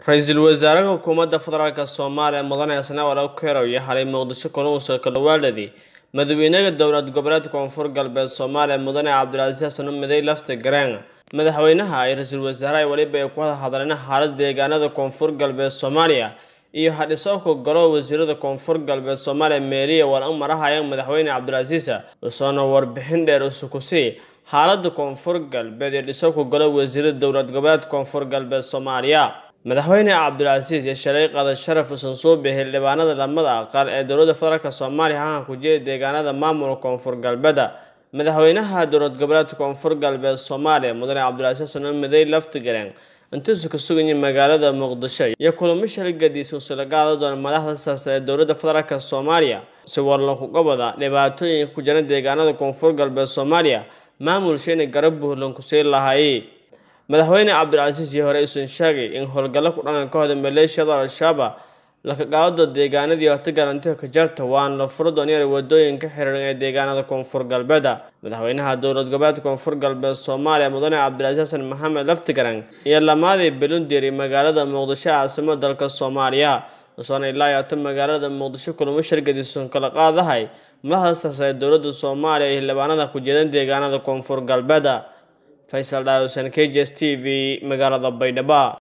ra-iisul wasaaraha xukuumadda federaalk soomaaliya mudane isnawar okerow iyo xalay muqdisho kulanka kalawaaladii madaxweynaha dowlad goboleedka koonfur galbeed soomaaliya mudane cabdilcasiis xasan midey lafta gareen madaxweynaha iyo ra-iisul wasaaraha weliba ay ku wada hadleen xaalada deegaanada koonfur galbeed soomaaliya iyo hadhisoobka golo wasiirada koonfur galbeed soomaaliya meeliya war u marahayaan madaxweyne cabdilcasiis usoona warbixin dheer usukusii xaalada koonfur galbeed iyo dhisoobka golo wasiirada dowlad goboleedka koonfur galbeed soomaaliya madaxweyne cabdilcasiis iyo shalay qaada sharaf usan soo bixi xildhibaanada lamada aqal ee dowladda federaalk soomaaliya hahan ku jeeda deegaanada maamulka koonfur galbeeda madaxweynaha dowlad goboleedka koonfur galbeed soomaaliya mudane cabdilcasiis xasan midey laftigareen intuusu ka sugayay magaalada muqdisho iyo kulamo shalay gadiisa usula qaada doona madaxda siyaasa ee dowladda federaalk soomaaliya si warlankuga wada dhibaatooyinka ku jira deegaanada koonfur galbeed soomaaliya maamulsheena garab buurlan kusii lahaayey madaxweyne cabdilcasiis iyo hore usan sheegay in howlgallo ku dhangan ka hoda maleeshiyada al-shabaab laka qaado deegaanadii hota garantiga ka jarta waana la furo doonyaer wadooyinka xiriiran ee deegaanada koonfur galbeeda madaxweynaha dowlad goboleedka koonfur galbeed soomaaliya mudane cabdilcasiis xasan maxamed laftigaran iyo lamaadii belundir magaalada muqdisho caasimada dalka soomaaliya usoona ilaa yaato magaalada muqdisho kulamo shargadiisun kala qaadahay madaxda siyaasa ee dowladda soomaaliya iyo xildhibaanada ku jeedan deegaanada koonfur galbeeda faysal dhaawsan k j s t v magaalada baydhabo